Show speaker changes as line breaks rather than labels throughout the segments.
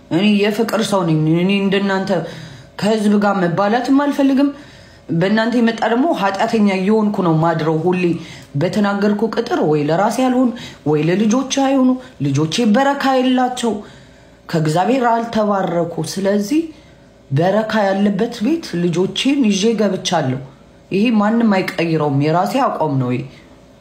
እኔ የፍቅር ሰው ነኝ። እኔ እንደናንተ ከህዝብ ጋር መባላትም አልፈልግም። በእናንተ የመጣ ደግሞ ኃጢአተኛ እየሆንኩ ነው ማድረው። ሁሌ በተናገርኩ ቅጥር ወይ ለራሴ ያልሆኑ ወይ ለልጆቼ አይሆኑ፣ ልጆቼ በረካ የላቸው፣ ከእግዚአብሔር አልተባረኩ። ስለዚህ በረካ ያለበት ቤት ልጆቼን ይዤ ገብቻለሁ። ይሄ ማንም አይቀይረውም። የራሴ አቋም ነው ይሄ።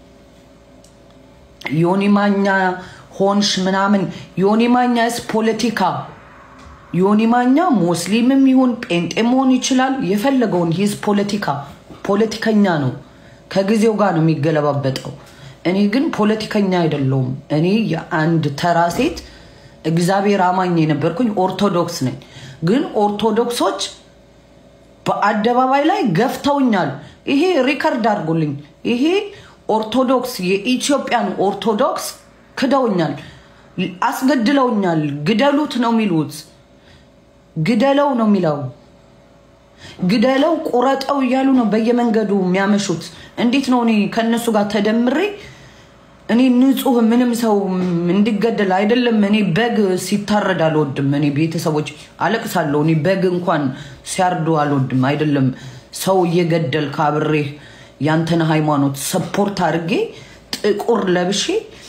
ዮኒ ማኛ ሆንሽ ምናምን ዮኒ ማኛስ ፖለቲካ ዮኒ ማኛ ሙስሊምም ይሁን ጴንጤ መሆን ይችላል። የፈለገውን ሂዝ ፖለቲካ ፖለቲከኛ ነው። ከጊዜው ጋር ነው የሚገለባበጠው። እኔ ግን ፖለቲከኛ አይደለሁም። እኔ የአንድ ተራ ሴት እግዚአብሔር አማኝ የነበርኩኝ ኦርቶዶክስ ነኝ። ግን ኦርቶዶክሶች በአደባባይ ላይ ገፍተውኛል። ይሄ ሪከርድ አድርጎልኝ ይሄ ኦርቶዶክስ የኢትዮጵያን ኦርቶዶክስ ክደውኛል፣ አስገድለውኛል። ግደሉት ነው የሚሉት፣ ግደለው ነው የሚለው፣ ግደለው ቁረጠው እያሉ ነው በየመንገዱ የሚያመሹት። እንዴት ነው እኔ ከእነሱ ጋር ተደምሬ እኔ ንጹህ ምንም ሰው እንዲገደል አይደለም። እኔ በግ ሲታረድ አልወድም። እኔ ቤተሰቦች አለቅሳለሁ። እኔ በግ እንኳን ሲያርዱ አልወድም። አይደለም ሰው እየገደል ካብሬ ያንተን ሃይማኖት ሰፖርት አድርጌ ጥቁር ለብሼ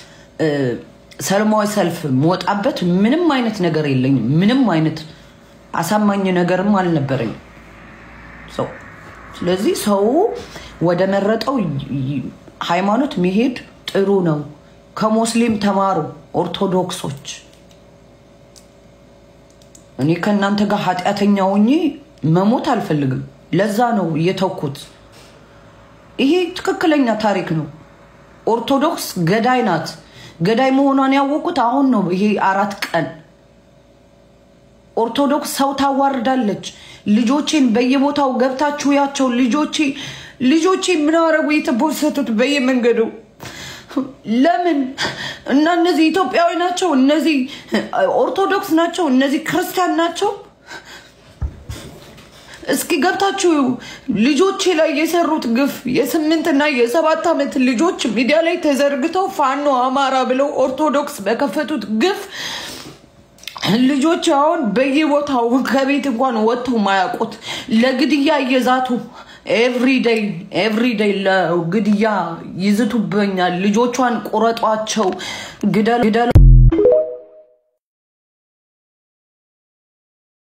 ሰላማዊ ሰልፍ መወጣበት ምንም አይነት ነገር የለኝም። ምንም አይነት አሳማኝ ነገርም አልነበረኝም። ሰው ስለዚህ ሰው ወደ መረጠው ሃይማኖት መሄድ ጥሩ ነው። ከሙስሊም ተማሩ ኦርቶዶክሶች። እኔ ከእናንተ ጋር ኃጢአተኛ ሆኜ መሞት አልፈልግም። ለዛ ነው እየተኩት። ይሄ ትክክለኛ ታሪክ ነው። ኦርቶዶክስ ገዳይ ናት። ገዳይ መሆኗን ያወቁት አሁን ነው። ይሄ አራት ቀን ኦርቶዶክስ ሰው ታዋርዳለች። ልጆቼን በየቦታው ገብታችሁ ያቸው ልጆቼ ልጆቼ ምን አረጉ? የተቦሰቱት በየመንገዱ ለምን? እና እነዚህ ኢትዮጵያዊ ናቸው፣ እነዚህ ኦርቶዶክስ ናቸው፣ እነዚህ ክርስቲያን ናቸው። እስኪ ገብታችሁ ልጆቼ ላይ የሰሩት ግፍ የስምንትና የሰባት ዓመት ልጆች ሚዲያ ላይ ተዘርግተው ፋኖ አማራ ብለው ኦርቶዶክስ በከፈቱት ግፍ ልጆች አሁን በየቦታው ከቤት እንኳን ወጥተው ማያውቁት ለግድያ እየዛቱ ኤቭሪዴይ ኤቭሪዴይ ለግድያ ይዝቱበኛል። ልጆቿን ቁረጧቸው፣ ግደሉ